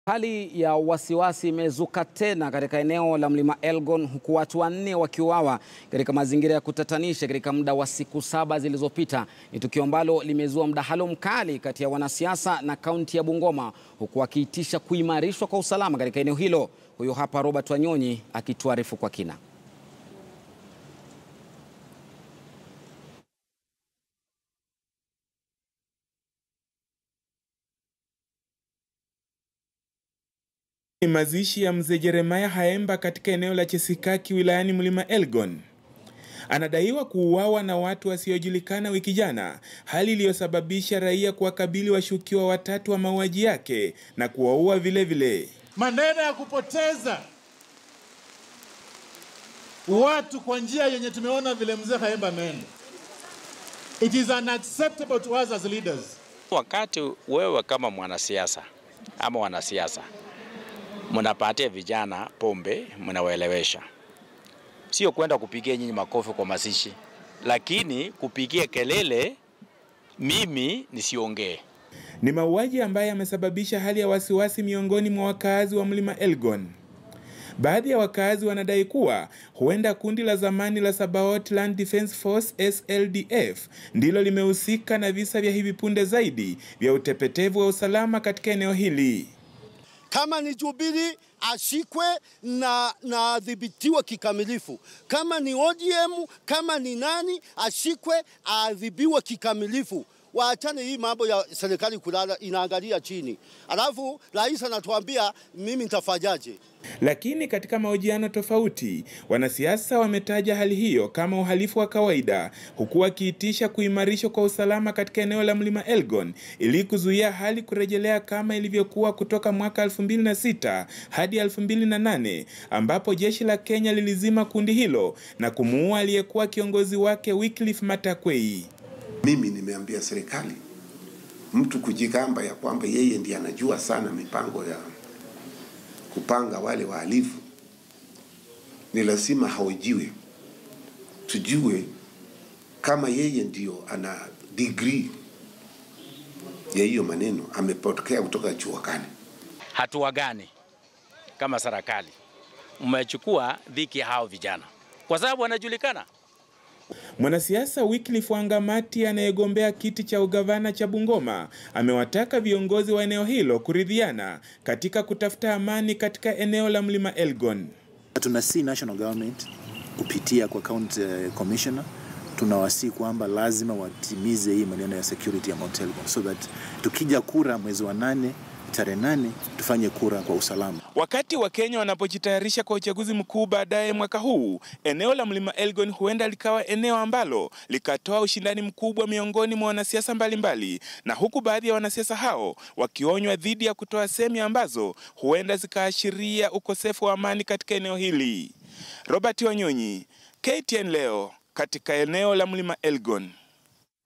Hali ya wasiwasi imezuka tena katika eneo la mlima Elgon huku watu wanne wakiuawa katika mazingira ya kutatanisha katika muda wa siku saba zilizopita. Ni tukio ambalo limezua mdahalo mkali kati ya wanasiasa na kaunti ya Bungoma huku wakiitisha kuimarishwa kwa usalama katika eneo hilo. Huyu hapa Robert Wanyonyi akituarifu kwa kina. Ni mazishi ya mzee Jeremaya Haemba katika eneo la Chesikaki wilayani Mlima Elgon. Anadaiwa kuuawa na watu wasiojulikana wiki jana, hali iliyosababisha raia kuwakabili washukiwa watatu wa mauaji yake na kuwaua vile vile. Maneno ya kupoteza watu kwa njia yenye tumeona vile mzee Haemba ameenda. It is unacceptable to us as leaders. Wakati wewe kama mwanasiasa ama wanasiasa mnapatia vijana pombe, mnawaelewesha, sio kwenda kupigia nyinyi makofi kwa mazishi, lakini kupigia kelele mimi nisiongee. Ni mauaji ambayo yamesababisha hali ya wasiwasi miongoni mwa wakaazi wa Mlima Elgon. Baadhi ya wakaazi wanadai kuwa huenda kundi la zamani la Sabaot Land Defence Force SLDF ndilo limehusika na visa vya hivi punde zaidi vya utepetevu wa usalama katika eneo hili. Kama ni Jubilee ashikwe na na adhibitiwe kikamilifu. Kama ni ODM, kama ni nani ashikwe, adhibiwe kikamilifu. Waachane hii mambo ya serikali kulala inaangalia chini, alafu rais anatuambia mimi nitafanyaje? Lakini katika mahojiano tofauti, wanasiasa wametaja hali hiyo kama uhalifu wa kawaida, huku wakiitisha kuimarishwa kwa usalama katika eneo la Mlima Elgon ili kuzuia hali kurejelea kama ilivyokuwa kutoka mwaka 2006 hadi 2008 ambapo jeshi la Kenya lilizima kundi hilo na kumuua aliyekuwa kiongozi wake Wycliffe Matakwei. Mimi nimeambia serikali mtu kujigamba ya kwamba yeye ndiye anajua sana mipango ya kupanga wale wahalifu, ni lazima haojiwe, tujue kama yeye ndio ana degree ya hiyo maneno, amepokea kutoka chuo gani? Hatua gani kama serikali mmechukua dhiki hao vijana, kwa sababu wanajulikana Mwanasiasa Wycliffe Wangamati anayegombea kiti cha ugavana cha Bungoma amewataka viongozi wa eneo hilo kuridhiana katika kutafuta amani katika eneo la Mlima Elgon. Tunasi national government kupitia kwa county commissioner tunawasi kwamba lazima watimize hii maneno ya security ya Mount Elgon so that tukija kura mwezi wa nane tarehe nane tufanye kura kwa usalama. Wakati wa Kenya wanapojitayarisha kwa uchaguzi mkuu baadaye mwaka huu, eneo la Mlima Elgon huenda likawa eneo ambalo likatoa ushindani mkubwa miongoni mwa wanasiasa mbalimbali, na huku baadhi ya wanasiasa hao wakionywa dhidi ya kutoa semi ambazo huenda zikaashiria ukosefu wa amani katika eneo hili. Robert Wanyonyi, KTN leo katika eneo la Mlima Elgon.